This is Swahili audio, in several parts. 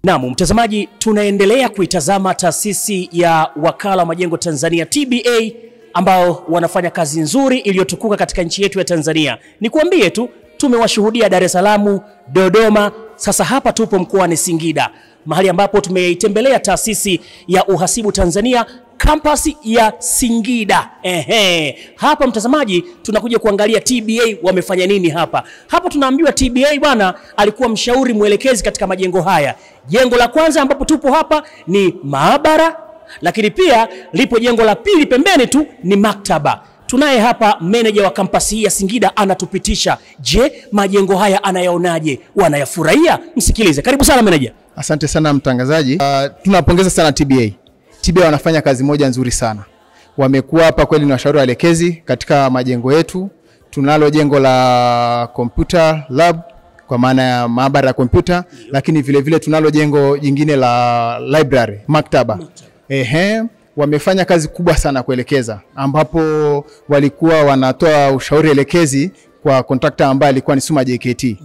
Naam, mtazamaji, tunaendelea kuitazama taasisi ya Wakala wa Majengo Tanzania TBA ambao wanafanya kazi nzuri iliyotukuka katika nchi yetu ya Tanzania. Nikuambie tu tumewashuhudia Dar es Salaam, Dodoma, sasa hapa tupo mkoani Singida, mahali ambapo tumeitembelea taasisi ya Uhasibu Tanzania kampasi ya Singida. Ehe, hapa mtazamaji, tunakuja kuangalia TBA wamefanya nini hapa. Hapa tunaambiwa TBA bwana alikuwa mshauri mwelekezi katika majengo haya. Jengo la kwanza ambapo tupo hapa ni maabara, lakini pia lipo jengo la pili pembeni tu ni maktaba. Tunaye hapa meneja wa kampasi hii ya Singida anatupitisha. Je, majengo haya anayaonaje? Wanayafurahia? Msikilize. Karibu sana meneja. Asante sana mtangazaji. Uh, tunapongeza sana TBA. TBA wanafanya kazi moja nzuri sana. Wamekuwa hapa kweli ni washauri waelekezi katika majengo yetu. Tunalo jengo la computer lab kwa maana ya maabara ya kompyuta, lakini vile vile tunalo jengo jingine la library, maktaba. Ehe, wamefanya kazi kubwa sana kuelekeza, ambapo walikuwa wanatoa ushauri elekezi kwa kontrakta ambaye alikuwa ni Suma JKT.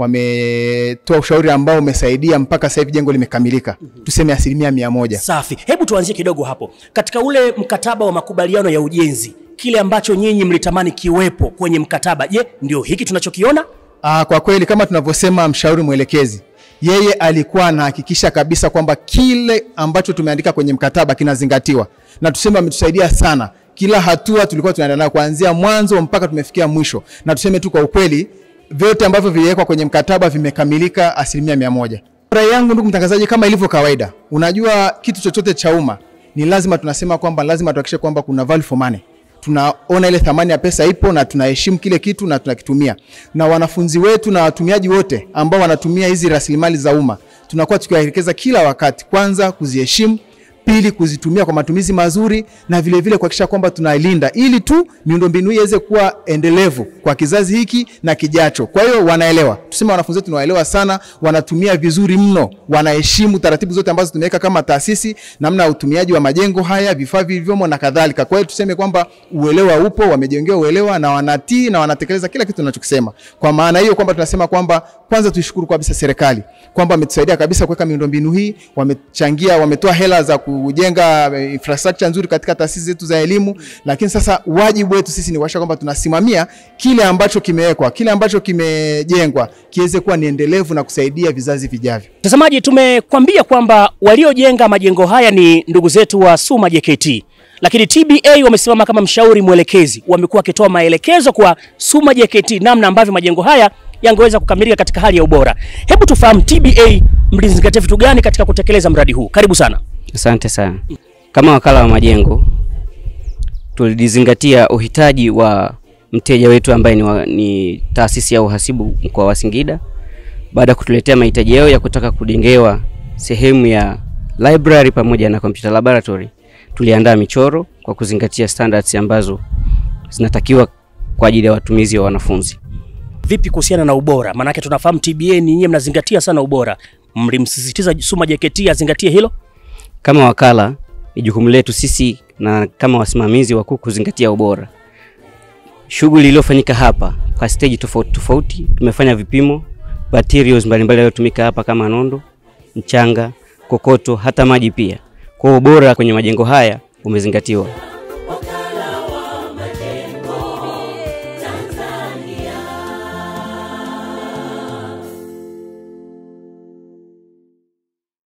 Wametoa ushauri ambao umesaidia mpaka sasa hivi jengo limekamilika, tuseme asilimia mia moja. Safi. Hebu tuanzie kidogo hapo katika ule mkataba wa makubaliano ya ujenzi, kile ambacho nyinyi mlitamani kiwepo kwenye mkataba, je, ndio hiki tunachokiona? Aa, kwa kweli kama tunavyosema mshauri mwelekezi, yeye alikuwa anahakikisha kabisa kwamba kile ambacho tumeandika kwenye mkataba kinazingatiwa, na tuseme ametusaidia sana. Kila hatua tulikuwa tunaenda nayo kuanzia mwanzo mpaka tumefikia mwisho, na tuseme tu kwa ukweli, vyote ambavyo viliwekwa kwenye mkataba vimekamilika asilimia mia moja. Rai yangu ndugu mtangazaji, kama ilivyo kawaida, unajua kitu chochote cha umma ni lazima tunasema kwamba lazima tuhakikishe kwamba kuna value for money tunaona ile thamani ya pesa ipo na tunaheshimu kile kitu na tunakitumia. Na wanafunzi wetu na watumiaji wote ambao wanatumia hizi rasilimali za umma, tunakuwa tukiwaelekeza kila wakati, kwanza kuziheshimu, pili kuzitumia kwa matumizi mazuri, na vile vile kuhakikisha kwamba tunailinda ili tu miundombinu hii iweze kuwa endelevu kwa kizazi hiki na kijacho. Kwa hiyo wanaelewa, tuseme wanafunzi wetu wanaelewa sana, wanatumia vizuri mno, wanaheshimu taratibu zote ambazo tumeweka kama taasisi, namna ya utumiaji wa majengo haya, vifaa vilivyomo na kadhalika. Kwa hiyo tuseme kwamba uelewa upo, wamejengewa uelewa na wanatii na wanatekeleza kila kitu tunachokisema. Kwa maana hiyo kwamba tunasema kwamba kwanza tuishukuru kabisa serikali kwamba wametusaidia kabisa kuweka miundombinu hii, wamechangia, wametoa hela za kujenga infrastructure nzuri katika taasisi zetu za elimu, lakini sasa wajibu wetu sisi ni kuhakikisha kwamba tunasimamia kile ambacho kimewekwa, kile ambacho kimejengwa kiweze kuwa ni endelevu na kusaidia vizazi vijavyo. Mtazamaji, tumekwambia kwamba waliojenga majengo haya ni ndugu zetu wa Suma JKT, lakini TBA wamesimama kama mshauri mwelekezi, wamekuwa wakitoa maelekezo kwa Suma JKT namna ambavyo majengo haya yangeweza kukamilika katika hali ya ubora. Hebu tufahamu TBA mlizingatia vitu gani katika kutekeleza mradi huu? Karibu sana. Asante sana. Kama wakala wa majengo tulizingatia uhitaji wa mteja wetu ambaye ni, wa, ni taasisi ya uhasibu mkoa wa Singida. Baada ya kutuletea mahitaji yao ya kutaka kujengewa sehemu ya library pamoja na computer laboratory, tuliandaa michoro kwa kuzingatia standards ambazo zinatakiwa kwa ajili ya watumizi wa wanafunzi. Vipi kuhusiana na ubora? Maanake tunafahamu TBA ni nyinyi mnazingatia sana ubora, mlimsisitiza Suma JKT azingatie hilo. Kama wakala, ni jukumu letu sisi na kama wasimamizi wakuu kuzingatia ubora. Shughuli iliyofanyika hapa kwa stage tofauti tofauti, tumefanya vipimo materials mbalimbali yaliyotumika hapa kama nondo, mchanga, kokoto, hata maji pia. Kwa hiyo ubora kwenye majengo haya umezingatiwa.